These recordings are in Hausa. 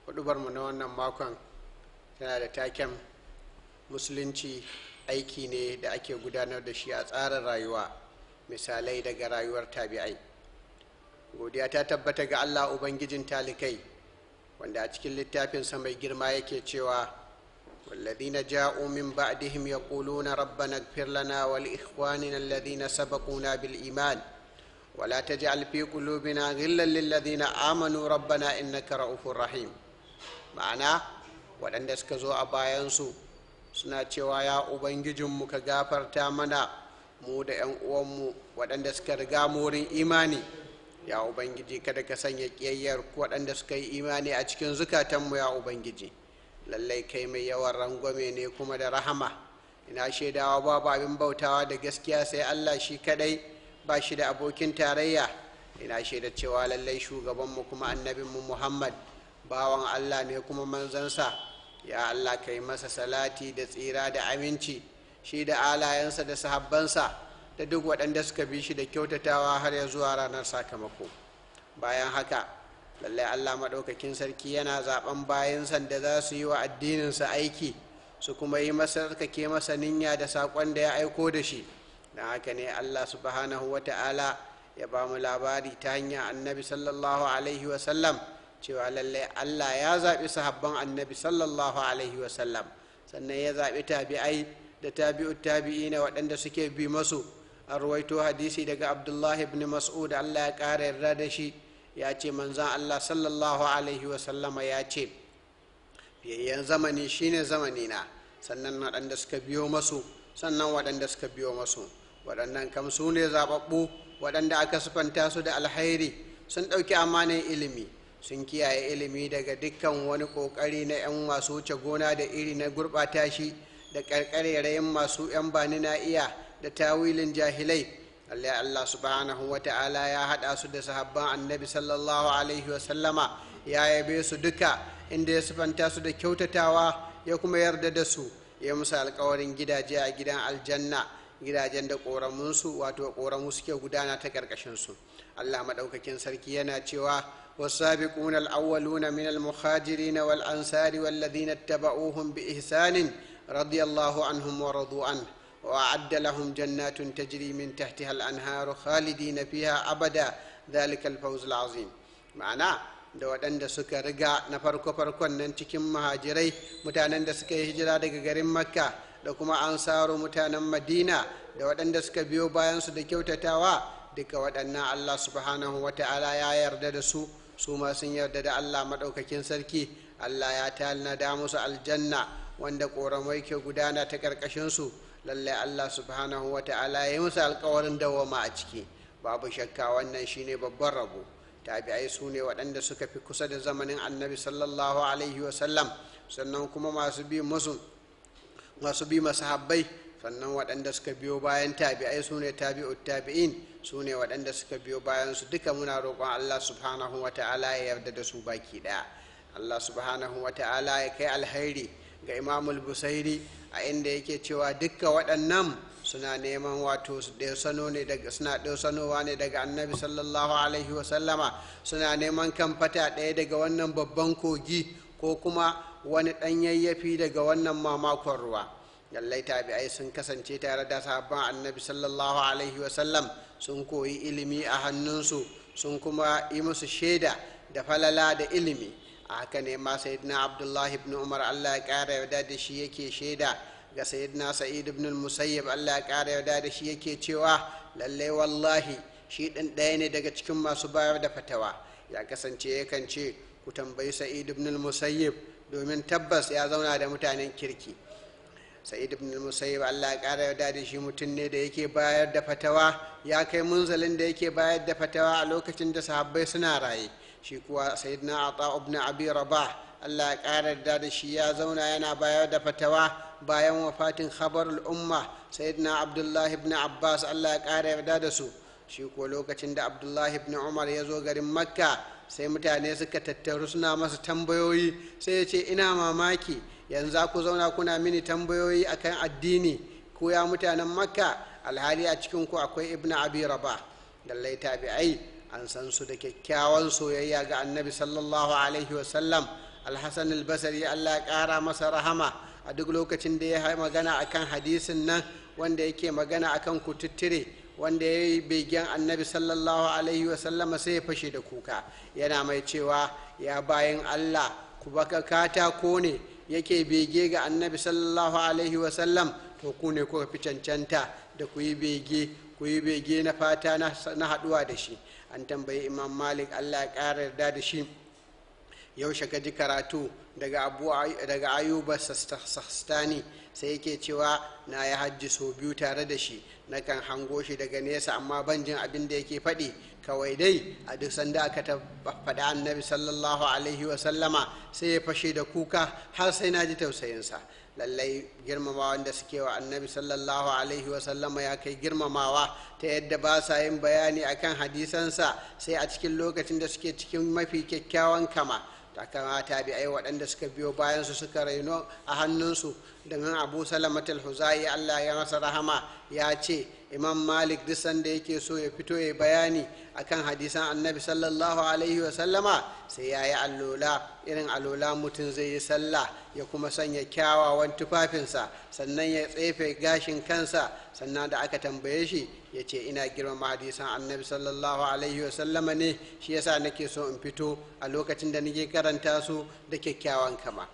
hudubarmu na wannan makon tana da taken musulunci aiki ne da ake gudanar da shi a tsarin rayuwa misalai daga rayuwar tabi'ai godiya ta tabbata ga allah ubangijin talikai wanda a cikin littafinsa mai girma yake cewa والذين جاءوا من بعدهم يقولون ربنا اغفر لنا ولإخواننا الذين سبقونا بالإيمان ولا تجعل في قلوبنا غلا للذين آمنوا ربنا إنك رؤوف رحيم ma'ana waɗanda suka zo a bayansu suna cewa ya ubangijinmu ka gafarta mana mu da 'yan uwanmu waɗanda suka riga mu wurin imani ya ubangiji kada ka sanya ƙiyayyar waɗanda suka yi imani a cikin zukatanmu ya ubangiji lallai kai mai yawan rangwame ne kuma da rahama ina shaidawa babu abin bautawa da gaskiya sai allah shi kadai ba shi da abokin tarayya ina shaida cewa lallai shugabanmu kuma annabinmu muhammad bawan allah ne kuma manzansa ya allah kai masa salati da tsira da aminci shi da alayensa da sahabbansa da duk waɗanda suka bi shi da kyautatawa har ya zuwa ranar sakamako bayan haka lallai allah maɗaukakin sarki yana zaɓen bayansa da za su yi wa addininsa aiki su kuma yi masa tsarkake masa ninya da saƙon da ya aiko da shi don haka ne allah subhanahu wa ta'ala ya ba mu labari ta hanyar annabi sallallahu alaihi wasallam cewa lallai allah ya zaɓi sahabban annabi sallallahu alaihi wasallam sannan ya zaɓi tabi'ai da tabi'u tabi'i na waɗanda suke bi masu an ruwaito hadisi daga abdullahi ibn mas'ud allah ya ƙara yarda da shi ya ce manzan allah sallallahu alaihi wasallama ya ce fiyayyen zamani shine zamani na sannan waɗanda suka biyo masu sannan waɗanda suka biyo masu waɗannan kam su ne zaɓaɓɓu waɗanda aka sufanta su da alhairi sun ɗauki amanin ilimi sun kiyaye ilimi daga dukkan wani ƙoƙari na 'yan masu wuce gona da iri na gurɓata shi da ƙarƙarerayin masu 'yan bani na iya da tawilin jahilai Allah Allah subhanahu wa ta'ala ya haɗa su da sahabban annabi sallallahu alaihi wa sallama ya yabe su duka inda ya sifanta su da kyautatawa ya kuma yarda da su ya musu alkawarin gidaje a gidan aljanna gidajen da ƙoramunsu wato ƙoramu suke gudana ta ƙarƙashinsu Allah maɗaukakin sarki yana cewa والسابقون الأولون من المهاجرين والأنصار والذين اتبعوهم بإحسان رضي الله عنهم ورضوا عنه وأعد لهم جنات تجري من تحتها الأنهار خالدين فيها أبدا ذلك الفوز العظيم معناه da waɗanda suka riga na farko-farkon nan cikin mahajirai mutanen da suka yi hijira daga garin makka da kuma ansaro mutanen madina da waɗanda suka biyo bayansu da kyautatawa duka waɗannan allah subhanahu wa ta'ala ya yarda da su su ma sun yarda da allah maɗaukakin sarki allah ya tanada musu aljanna wanda ƙoramai ke gudana ta ƙarƙashinsu lallai allah subhanahu wa ta'ala ya yi musu alkawarin dawama a ciki babu shakka wannan shine babban rabo tabi'ai su ne waɗanda suka fi kusa da zamanin annabi sallallahu alaihi wasallam sannan kuma masu bi musu masu bi masahabbai sannan waɗanda suka biyo bayan tabi'ai su ne tabi'ut tabi'in su ne waɗanda suka biyo bayan su duka muna roƙon allah subhanahu wa ta'ala ya yarda da su baki ɗaya allah subhanahu wa ta'ala ya kai alhairi ga imamul busairi a inda yake cewa dukka waɗannan suna neman wato sano ne daga suna sanowa ne daga annabi sallallahu alaihi wasallama suna neman kan fata ɗaya daga wannan babban kogi ko kuma wani ɗan yayyafi daga wannan mamakon ruwa lallai tabi'ai sun kasance tare da sahabban annabi sallallahu alaihi wasallam sun koyi ilimi a hannunsu sun kuma yi musu shaida da falala da ilimi a haka ne ma sayyidina abdullahi ibn umar allah ya ƙara yarda da shi yake shaida ga sayyidina sa'id ibn musayyib Allah ya ƙara yarda da shi yake cewa lallai wallahi shi ɗin ɗaya ne daga cikin masu bayar da fatawa ya kasance yakan ce ku tambayi sa'id ibn musayyib domin tabbas ya zauna da mutanen kirki sa'id ibn musayyib Allah ya ƙara yarda da shi mutum ne da yake bayar da fatawa ya kai munzalin da yake bayar da fatawa a lokacin da sahabbai suna raye shi kuwa sayyidina ata ibn abi rabah Allah ya ƙara yarda da shi ya zauna yana bayar da fatawa bayan wafatin khabarul umma sayyidina abdullahi ibn abbas allah ya ƙara yarda da su shi ko lokacin da abdullahi ibn umar ya zo garin makka sai mutane suka tattaru suna masa tambayoyi sai ya ce ina mamaki yanzu ku zauna kuna mini tambayoyi akan addini ku ya mutanen makka alhali a cikin ku akwai ibn abi rabah lallai tabi'ai an san su da kyakkyawan soyayya ga annabi sallallahu alaihi wasallam alhassan albasari allah ya ƙara masa rahama a duk lokacin da ya magana akan hadisin nan wanda yake magana akan kututture wanda ya yi begen annabi sallallahu alaihi wasallama sai ya fashe da kuka yana mai cewa ya bayan allah ku baka katako ne yake bege ga annabi sallallahu alaihi wasallam to ku ne kuka fi cancanta da ku yi bege ku yi bege na fata na haɗuwa da shi an tambayi imam malik allah ya ƙara yarda da shi yaushe ka ji karatu daga abu daga ayuba sastani sai yake cewa na ya hajji sau biyu tare da shi na kan hango shi daga nesa amma ban jin abin da yake faɗi kawai dai a duk sanda aka ta faɗi annabi sallallahu alaihi wasallama sai ya fashe da kuka har sai na ji tausayinsa lallai girmamawa da suke wa annabi sallallahu alaihi wasallama ya kai girmamawa ta yadda ba sa yin bayani akan hadisansa sai a cikin lokacin da suke cikin mafi kyakkyawan kama ta kamata bi ai waɗanda suka biyo bayansu suka raino a hannunsu domin abu salamat al-huzai allah ya masa rahama ya ce imam malik duk sanda yake so ya fito ya bayani akan hadisan annabi sallallahu alaihi wasallama sai ya yi allola irin allola mutum zai yi sallah ya kuma sanya kyawawan tufafinsa sannan ya tsefe gashin kansa sannan da aka tambaye shi ya ce ina girmama hadisan annabi sallallahu alaihi wasallama ne shi yasa nake so in fito a lokacin da nake karanta su da kyakkyawan kama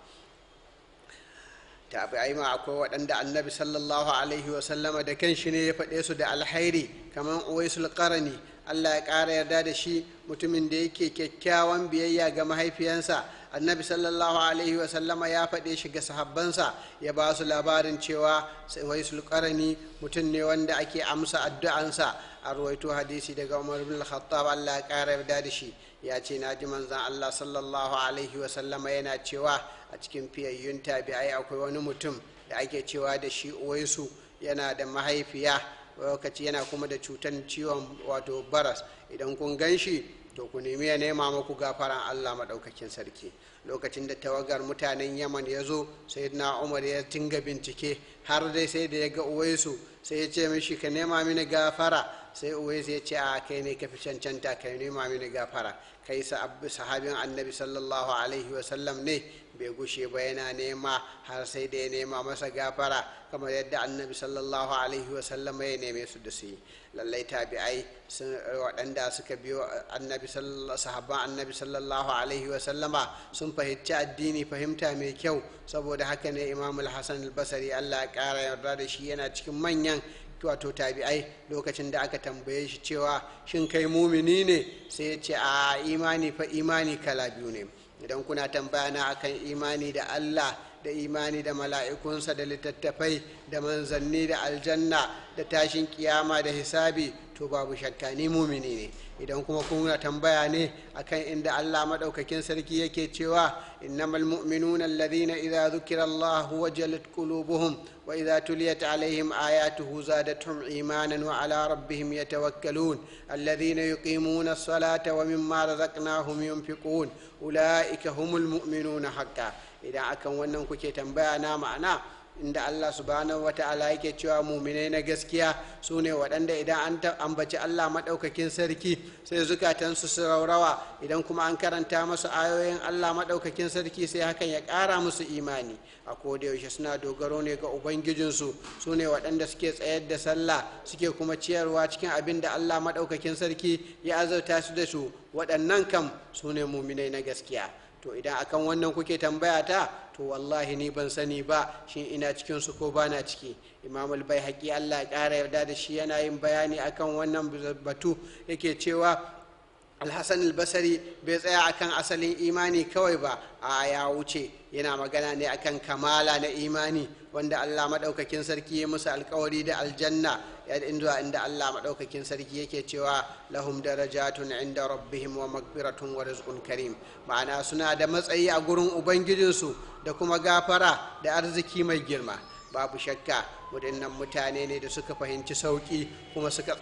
tabi'ai ma akwai waɗanda annabi sallallahu alaihi wasallama da kanshi ne ya faɗe su da alhairi kamar uwaisul qarani allah ya ƙara yarda da shi mutumin da yake kyakkyawan biyayya ga mahaifiyansa annabi sallallahu alaihi wasallama ya faɗe shi ga sahabbansa ya ba su labarin cewa uwaisul qarani mutum ne wanda ake amsa addu'ansa a ruwaito hadisi daga umar bin khattab allah ya ƙara yarda da shi ya ce na ji manzan allah sallallahu alaihi wasallama yana cewa a cikin fiyayyun tabi'ai akwai wani mutum da ake cewa da shi uwaisu yana da mahaifiya lokaci yana kuma da cutar ciwon wato baras idan kun gan shi to ku nemi ya nema muku gafaran allah maɗaukakin sarki lokacin da tawagar mutanen yaman ya zo sai na umar ya tinga bincike har dai sai da ya ga uwaisu sai ya ce mishi ka nema mini gafara sai uwaisu ya ce a kai ne ka fi cancanta ka nema mini gafara kai sahabin annabi sallallahu alaihi wasallam ne bai gushe ba yana nema har sai da ya nema masa gafara kamar yadda annabi sallallahu alaihi wasallam ya neme su da su yi lallai tabi'ai waɗanda suka biyo annabi sahabban annabi sallallahu alaihi wasallama sun fahimci addini fahimta mai kyau saboda haka ne imam al-hasan al-basri allah ya ƙara yarda da shi yana cikin manyan wato tabi'ai lokacin da aka tambaye shi cewa shin kai mumini ne sai ya ce a imani fa imani kala biyu ne idan kuna tambaya na akan imani da allah da imani da mala'ikunsa da littattafai da manzanni da aljanna da tashin kiyama da hisabi to babu shakka ni mumini ne idan kuma kuna tambaya ne akan inda Allah madaukakin sarki yake cewa innamal mu'minuna alladhina idza dhukira Allah wajalat qulubuhum wa idza tuliyat alaihim ayatuhu zadatuhum imanan wa ala rabbihim yatawakkalun alladhina yuqimuna as-salata wa mimma razaqnahum yunfiqun ulaika humul mu'minuna haqqan idan akan wannan kuke tambaya na ma'ana inda Allah subhanahu wa ta'ala yake cewa muminai na gaskiya su ne waɗanda idan an ambaci Allah maɗaukakin sarki sai zukatansu su raurawa idan kuma an karanta masu ayoyin Allah maɗaukakin sarki sai hakan ya ƙara musu imani a yaushe suna dogaro ne ga ubangijinsu su ne waɗanda suke tsayar da sallah suke kuma ciyarwa cikin abin da Allah maɗaukakin sarki ya azauta su da su waɗannan kam su ne muminai na gaskiya to idan akan wannan kuke tambaya ta to wallahi ni ban sani ba shin ina cikin su ko bana ciki imam bai haƙi allah ya ƙara yarda da shi yana yin bayani akan wannan batu yake cewa alhassan albasari bai tsaya akan asalin imani kawai ba a ya wuce yana magana ne akan kamala na imani wanda allah maɗaukakin sarki ya musu alkawari da aljanna zuwa inda allah maɗaukakin sarki yake cewa lahum darajatun inda rabbihim wa magfiratun wa rizqun karim ma'ana suna da matsayi a gurin ubangijinsu da kuma gafara da arziki mai girma babu shakka waɗannan mutane ne da suka fahimci sauƙi kuma suka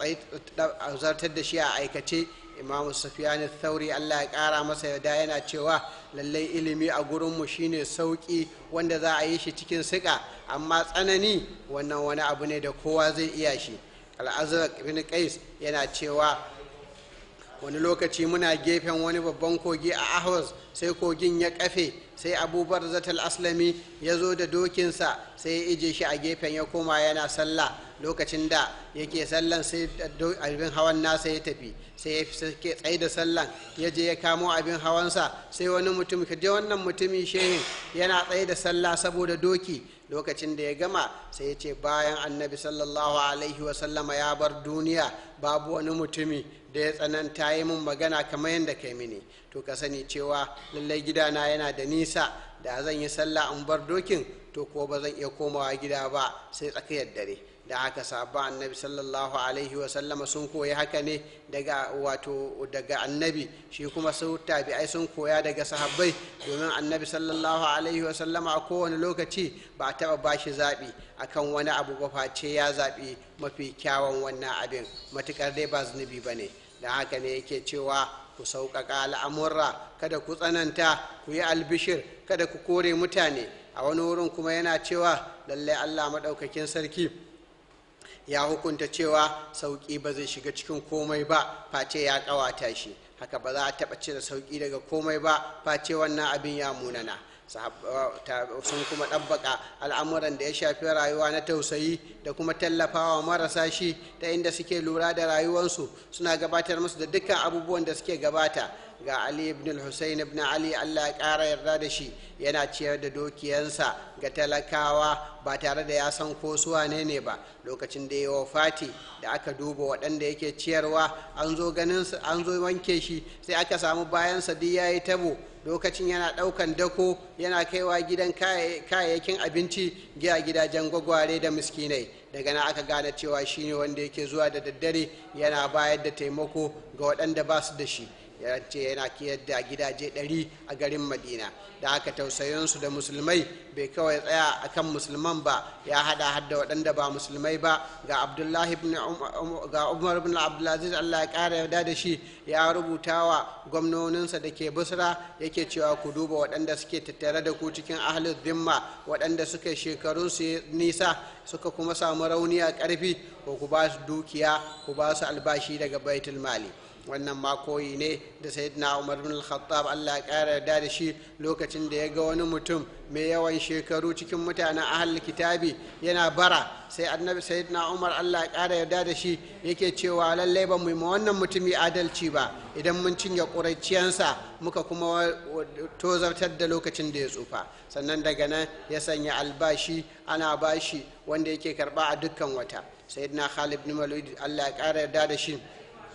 zartar da shi a aikace imamu sufyan thauri allah ya ƙara masa yarda yana cewa lallai ilimi a gurinmu shine sauƙi wanda za a yi shi cikin siƙa amma tsanani wannan wani abu ne da kowa zai iya shi al'azraq ibn qais yana cewa wani lokaci muna gefen wani babban kogi a ahwas sai kogin ya kafe sai abubuwar zatal aslami ya zo da dokinsa sai ya ije shi a gefen ya koma yana sallah lokacin da yake sallan sai abin hawan nasa ya tafi sai ya ke tsaye da sallan ya je ya kamo abin hawansa sai wani mutum ka je wannan mutumin shehin yana tsaye da sallah saboda doki lokacin da ya gama sai ya ce bayan annabi sallallahu alaihi wasallama ya bar duniya babu wani mutumi da ya tsananta yi min magana kamar yadda kai mini to ka sani cewa lallai gidana yana da nisa da zan yi sallah in bar dokin to ko ba zan iya komawa gida ba sai tsakiyar dare da haka sabon annabi sallallahu alaihi wasallama sun koyi haka ne daga wato daga annabi shi kuma su tabi'ai sun koya daga sahabbai domin annabi sallallahu alaihi wasallama a kowane lokaci ba a taɓa bashi zaɓi akan wani abu ba face ya zaɓi mafi kyawun wannan abin matuƙar dai ba zunubi ba ne da haka ne yake cewa ku sauƙaƙa al'amurra kada ku tsananta ku yi albishir kada ku kore mutane a wani wurin kuma yana cewa lallai allah maɗaukakin sarki ya hukunta cewa sauƙi ba zai shiga cikin komai ba face ya ƙawata shi haka ba za a taɓa cire sauƙi daga komai ba face wannan abin ya munana sun kuma ɗabbaka al'amuran da ya shafi rayuwa na tausayi da kuma tallafawa marasa shi ta inda suke lura da rayuwarsu suna gabatar musu da dukkan abubuwan da suke gabata ga ali ibn al-husayn ibn ali allah ya ƙara yarda da shi yana ciyar da dokiyansa ga talakawa ba tare da ya san ko su wane ne ba lokacin da ya wafati da aka duba waɗanda yake ciyarwa an zo ganin an zo wanke shi sai aka samu bayansa duk yayi tabo lokacin yana ɗaukan dako yana kaiwa gidan kayayyakin abinci giya gidajen gwagware da miskinai daga nan aka gane cewa shine wanda yake zuwa da daddare yana bayar da taimako ga waɗanda ba su da shi ya ce yana kiyar da gidaje ɗari a garin madina da aka tausayinsu da musulmai bai kawai tsaya akan musulman ba ya hada hadda waɗanda ba musulmai ba ga abdullahi ga umar ibn abdulaziz allah ya ƙara yarda da shi ya rubuta wa gwamnoninsa da ke busra yake cewa ku duba waɗanda suke tattare da ku cikin ahlul zimma waɗanda suka shekaru su nisa suka kuma samu rauni a ƙarfi ko ku ba su dukiya ku ba su albashi daga baitul mali wannan ma koyi ne da sayyidina umar bin al-khattab Allah ya kara yarda da shi lokacin da ya ga wani mutum mai yawan shekaru cikin mutanen ahal kitabi yana bara sai annabi sayyidina umar Allah ya kara yarda da shi yake cewa lallai ba mu yi wannan mutumi adalci ba idan mun cinye ƙuraiciyansa muka kuma tozartar da lokacin da ya tsufa sannan daga nan ya sanya albashi ana bashi wanda yake karba a dukkan wata sayyidina khalid bin walid Allah ya kara yarda da shi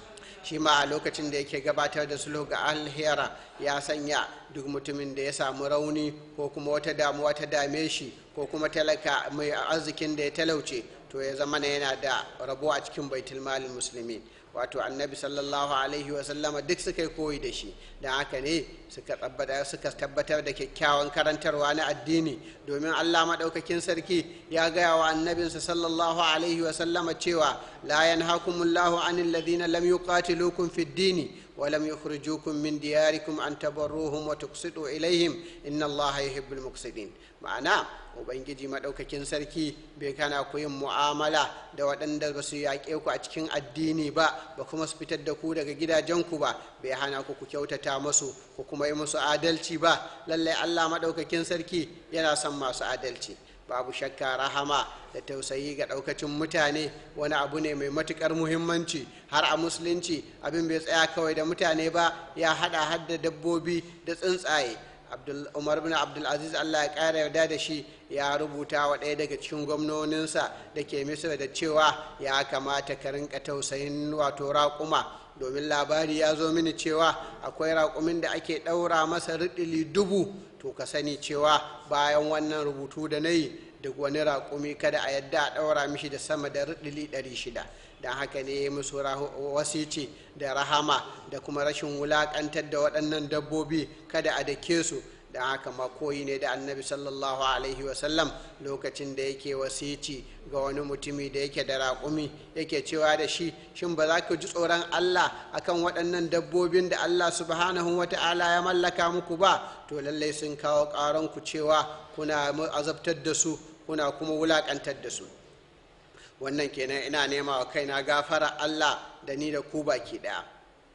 shi ma a lokacin da yake gabatar da sulhu ga alhera ya sanya duk mutumin da ya samu rauni ko kuma wata damuwa ta dame shi ko kuma talaka mai arzikin da ya talauce to ya zama yana da rabo a cikin baitul malin musulmi wato annabi sallallahu alaihi wasallama duk suka yi koyi da shi don haka ne suka tabbatar da kyakkyawan karantarwa na addini domin allah maɗaukakin sarki ya gaya wa annabinsa sallallahu alaihi wasallama cewa la yanhakumullahu anil ladina lam yuqatilukum fid dini ولم يخرجوكم من دياركم أن تبروهم وتقسطوا إليهم إن الله يحب المقسطين ma'ana ubangiji maɗaukakin sarki bai kana ku yin mu'amala da waɗanda ba su yaƙe ku a cikin addini ba ba kuma su fitar da ku daga gidajenku ba bai hana ku ku kyautata musu ku kuma yi musu adalci ba lallai allah maɗaukakin sarki yana son masu adalci babu shakka rahama da tausayi ga ɗaukacin mutane wani abu ne mai matuƙar muhimmanci har a musulunci abin bai tsaya kawai da mutane ba ya haɗa hadda dabbobi da tsuntsaye umar bin abdulaziz allah ya ƙara yarda da shi ya rubuta wa ɗaya daga cikin gwamnoninsa da ke misira da cewa ya kamata ka rinka tausayin wato raƙuma domin labari ya zo mini cewa akwai raƙumin da ake ɗaura masa riɗili dubu to ka sani cewa bayan wannan rubutu da na yi duk wani raƙumi kada a yadda a ɗaura mishi da sama da riɗili ɗari shida don haka ne ya musu wasici da rahama da kuma rashin wulaƙantar da waɗannan dabbobi kada a dake su don haka makoyi ne da annabi sallallahu alaihi wasallam lokacin da yake wasici ga wani mutumi da yake da raƙumi yake cewa da shi shin ba za ka ji tsoron allah akan waɗannan dabbobin da allah subhanahu wa ta'ala ya mallaka muku ba to lallai sun kawo ƙaranku cewa kuna azabtar da su kuna kuma wulaƙantar da su wannan kenan ina nema wa kaina gafara allah da ni da ku baki ɗaya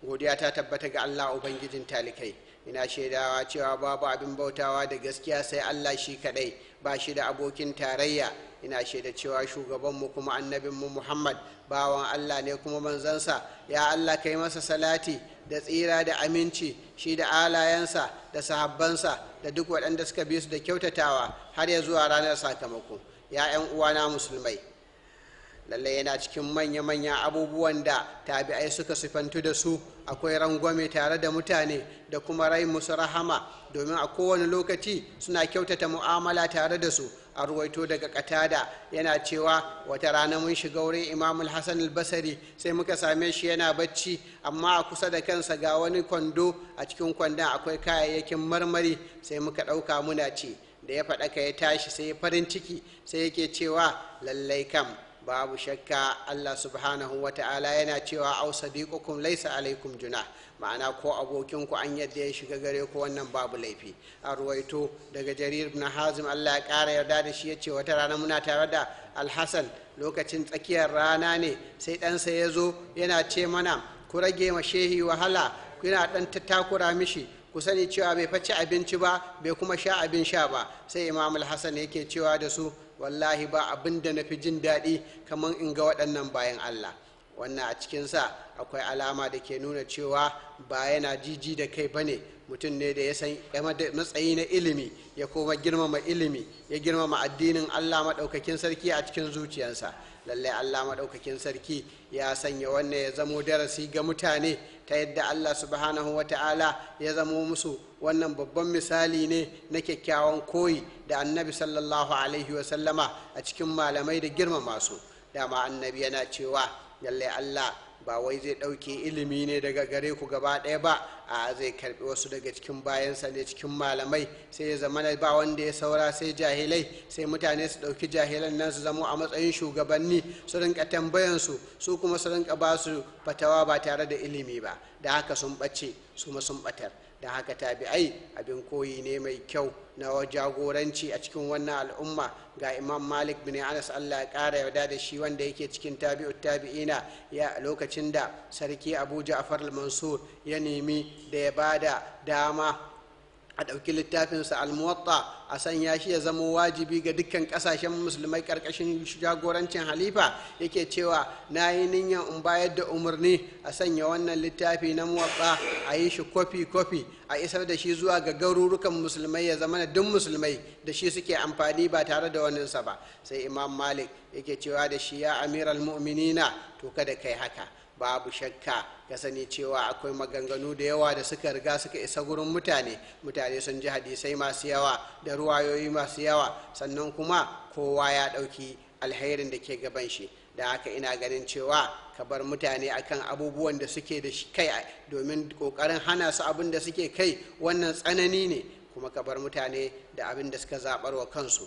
godiya ta tabbata ga allah ubangijin talikai ina shaidawa cewa babu abin bautawa da gaskiya sai allah shi kadai ba shi da abokin tarayya ina shaida cewa shugabanmu kuma annabinmu muhammad bawan allah ne kuma manzansa ya allah kai masa salati da tsira da aminci shi da alayensa da sahabbansa da duk waɗanda suka bi su da kyautatawa har ya zuwa ranar sakamako ya 'yan uwana musulmai lallai yana cikin manya-manya abubuwan da tabi'ai suka sifantu da su akwai rangwame tare da mutane da kuma rai musu rahama domin a kowane lokaci suna kyautata mu'amala tare da su a ruwaito daga katada yana cewa wata rana mun shiga wurin imam hassan albasari sai muka same shi yana bacci amma a kusa da kansa ga wani kwando a cikin kwandon akwai kayayyakin marmari sai muka ɗauka muna ce da ya faɗaka ya tashi sai farin ciki sai yake cewa lallai kam babu shakka Allah subhanahu wa ta'ala yana cewa au sadiqukum laysa alaikum junah ma'ana ko abokinku an yadda ya shiga gare ku wannan babu laifi a ruwaito daga jarir ibn hazim Allah ya ƙara yarda da shi ya ce wata rana muna tare da alhassan lokacin tsakiyar rana ne sai ɗansa ya zo yana ce mana ku rage ma shehi wahala kuna ɗan takura mishi ku sani cewa bai faci abinci ba bai kuma sha abin sha ba sai imam alhassan yake cewa da su wallahi ba abin da na fi jin daɗi kamar in ga waɗannan bayan allah wannan a cikinsa akwai alama da ke nuna cewa ba yana jiji da kai ba ne mutum ne da ya san matsayi na ilimi ya kuma girmama ilimi ya girmama addinin allah maɗaukakin sarki a cikin zuciyarsa lallai allah maɗaukakin sarki ya sanya wannan ya zamo darasi ga mutane ta yadda allah subhanahu wa ta'ala ya zamo musu wannan babban misali ne na kyakkyawan koyi da annabi sallallahu alaihi wasallama a cikin malamai da girmama su dama annabi yana cewa lallai allah ba wai zai ɗauke ilimi ne daga gare ku gaba ɗaya ba a zai karɓi wasu daga cikin bayansa ne cikin malamai sai ya zama ba wanda ya saura sai jahilai sai mutane su ɗauki jahilan nan su zamo a matsayin shugabanni su rinka tambayansu su kuma su rinka ba su fatawa ba tare da ilimi ba da haka sun ɓace su ma sun ɓatar da haka tabi'ai abin koyi ne mai kyau na jagoranci a cikin wannan al'umma ga imam malik bin anas allah ya kara yarda da shi wanda yake cikin tabi'u tabi'ina ya lokacin da sarki abu ja'far al-mansur ya nemi da ya bada dama a ɗauki littafinsa almuwatta a sanya shi ya zama wajibi ga dukkan ƙasashen musulmai ƙarƙashin jagorancin halifa yake cewa na yi niyyar in bayar da umarni a sanya wannan littafi na muwatta a yi shi kofi-kofi a isar da shi zuwa ga garurukan musulmai ya zama da duk musulmai da shi suke amfani ba tare da waninsa ba sai imam malik yake cewa da shi ya amiral mu'minina to kada kai haka babu shakka ka sani cewa akwai maganganu da yawa da suka riga suka isa gurin mutane mutane sun ji hadisai masu yawa da ruwayoyi masu yawa sannan kuma kowa ya ɗauki alherin da ke gaban shi da haka ina ganin cewa ka bar mutane akan abubuwan da suke da kai domin ƙoƙarin hana su abin da suke kai wannan tsanani ne kuma ka bar mutane da abin da suka zaɓar wa kansu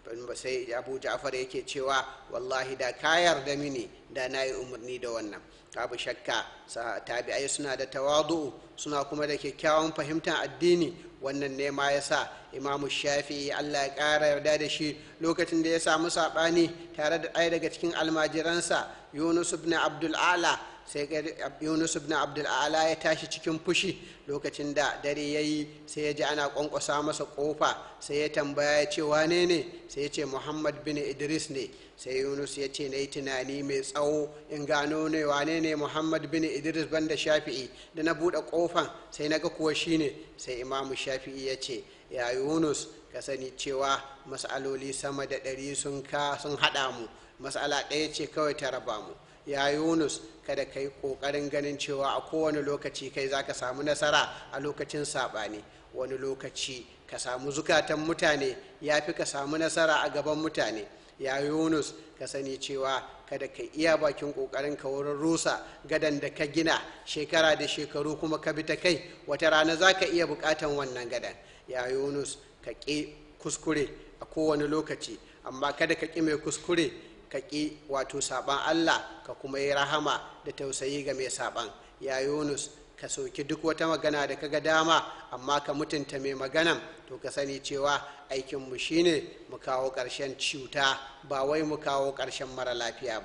sai abu ja'far yake cewa wallahi da ka yarda mini da na yi umarni da wannan babu shakka tabi'ai suna da tawadu suna kuma da kyakkyawan fahimtar addini wannan ne ma yasa imamu shafi'i allah ya ƙara yarda da shi lokacin da ya samu saɓani tare da ɗaya daga cikin almajiransa yunus ibn abdul ala sai yunus ibn abdul ala ya tashi cikin fushi lokacin da dare ya yi sai ya ji ana kwankwasa masa kofa sai ya tambaya ya ce wane ne sai ya ce muhammad bin idris ne sai yunus ya ce na yi tunani mai tsawo in gano ne wane ne muhammad bin idris banda shafi'i da na buɗe kofan sai na ga kuwa shine sai imamu shafi'i ya ce ya yunus ka sani cewa mas'aloli sama da ɗari sun ka sun haɗa mu mas'ala ɗaya ce kawai ta raba mu ya yunus kada ka yi ƙoƙarin ganin cewa a kowane lokaci kai za ka samu nasara a lokacin saɓani wani lokaci ka samu zukatan mutane ya fi ka samu nasara a gaban mutane ya yunus ka sani cewa kada ka iya bakin ƙoƙarin ka wurin rusa gadan da ka gina shekara da shekaru kuma ka bi ta kai wata rana za ka iya buƙatan wannan gadan ya yunus ka ƙi kuskure a kowane lokaci amma kada ka ƙi mai kuskure ka ƙi wato saɓan Allah ka kuma yi rahama da tausayi ga mai saɓan ya yunus ka soki duk wata magana da kaga dama amma ka mutunta mai maganan to ka sani cewa aikinmu shine mu kawo ƙarshen cuta ba wai mu kawo ƙarshen mara lafiya ba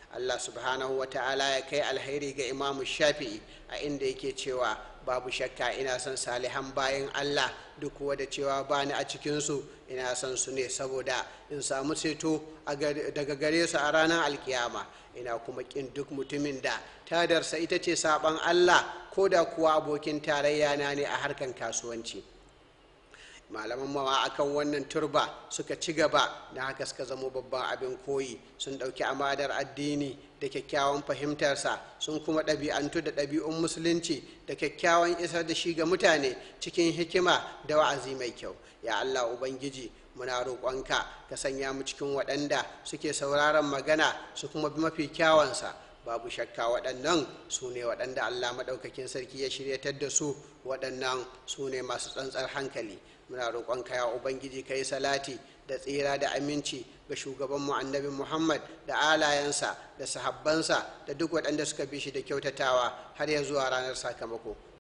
allah subhanahu wa ta'ala ya kai alheri ga imamu shafi'i a inda yake cewa babu shakka ina son salihan bayan allah duk kuwa da cewa bani a cikinsu ina son su ne saboda in samu ceto daga gare su a ranar alkiyama ina kuma kin duk mutumin da tadarsa ita ce saban allah ko da kuwa abokin tarayya na ne a harkan kasuwanci malaman mawa akan wannan turba suka ci gaba da haka suka zamo babban abin koyi sun ɗauki amadar addini da kyakkyawan fahimtarsa sun kuma ɗabi'antu da ɗabi'un musulunci da kyakkyawan isar da shi ga mutane cikin hikima da wa'azi mai kyau ya allah ubangiji muna roƙonka ka sanya mu cikin waɗanda suke sauraron magana su kuma bi mafi kyawansa babu shakka waɗannan su ne waɗanda allah maɗaukakin sarki ya shiryatar da su waɗannan su ne masu tsantsar hankali muna roƙonka ya ubangiji ka yi salati da tsira da aminci ga shugabanmu annabi muhammad da alayensa da sahabbansa da duk waɗanda suka bi shi da kyautatawa har ya zuwa ranar sakamako